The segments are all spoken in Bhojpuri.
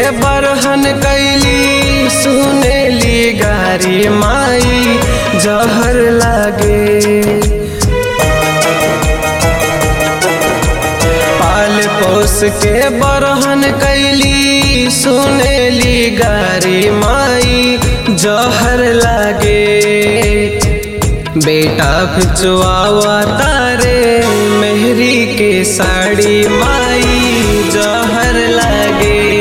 बरहन कैली सुनेली गारी माई जहर लागे पाल पोस के बरहन कैली सुनेली गारी माई जहर लागे बेटा खिंचवावा तारे मेहरी के साड़ी माई जहर लागे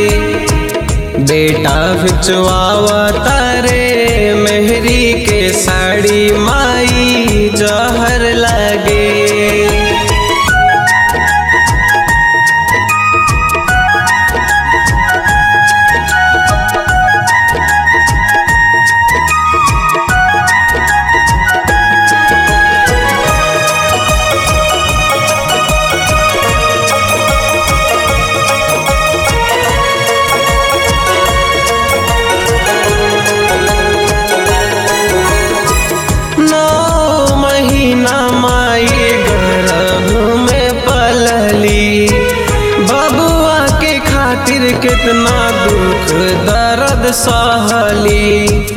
बेटा खिंचवावा तारे मेहरी के साड़ी माई जहर लागे नौ महीना माई गर्भ में पलली बबुआ के खातिर कितना दुख दर्द सहली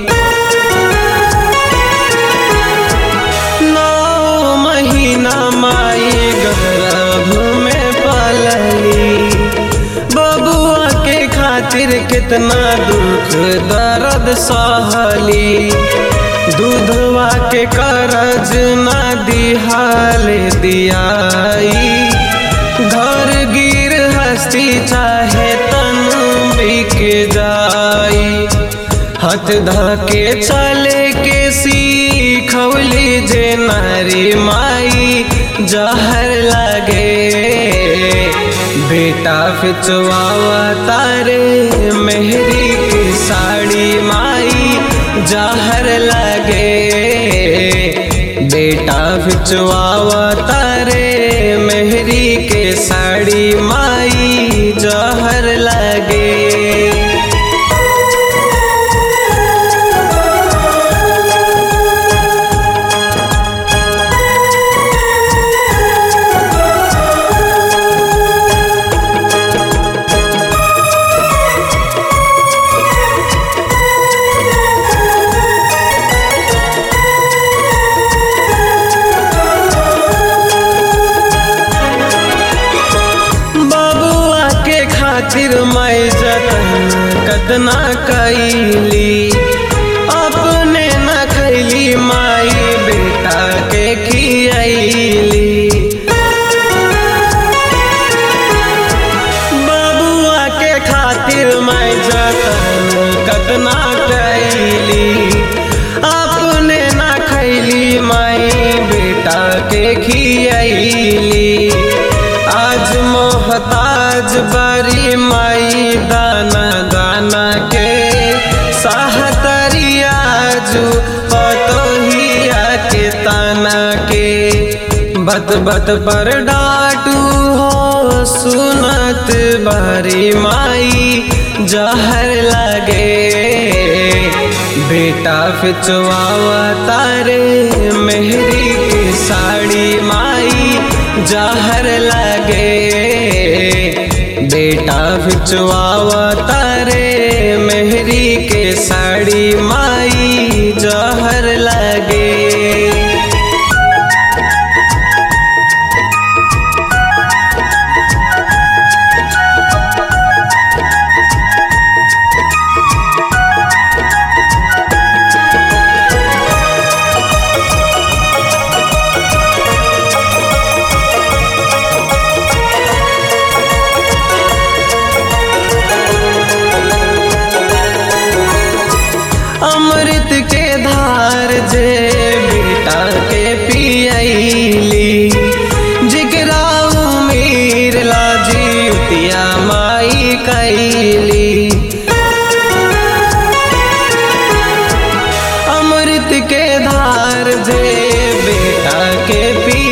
नौ महीना माई गर्भ में पलली बबुआ के खातिर कितना दुख दर्द सहली दूधवा के करज न दिहाल दियाई घर गिर हस्ती चाहे तन बिक जाई हथ धके चले के सीखौली जे नारी माई जहर लगे बेटा फिचवावा तारे मेहरी की साड़ी माई जहर लगे बेटा फिचवावा तारे मेहरी के साड़ी माई जहर लगे बबुआ के खातिर मैं जतन कतना कैली अपने न खैली माई बेटा के खियली बबुआ के खातिर मैं जतन कतना कैली अपने न खैली माई बेटा के खियली आज मोहताज बरी माई दाना दाना के सहतरिया जू पतोहिया के ताना के बत बत पर डाटू हो सुनत बरी माई जहर लगे बेटा फिचवावा तारे मेहरी की साड़ी माई जहर लगे बेटा फिचवावा तारे मेहरी के साड़ी माई जहर लगे अमृत के धार जे बेटा के पियली जिगरा उमीर लाजी उतिया माई कैली अमृत के धार जे बेटा के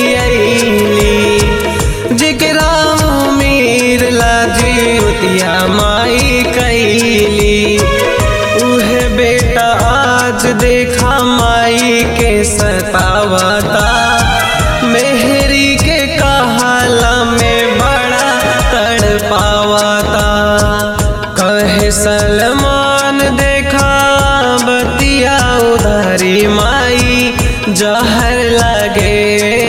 पियली जिगरा उमीर लाजी उतिया माई कैली उहे बेटा आज देखा माई के सतावता मेहरी के कहाला में बड़ा तड़ पावता कह कहे सलमान देखा बतिया उधारी माई जहर लगे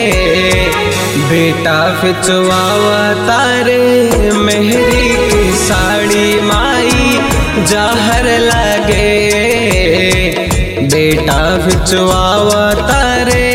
बेटा फिचवावा तारे मेहरी की साड़ी माई जहर लगे बेटा फिचवावा तारे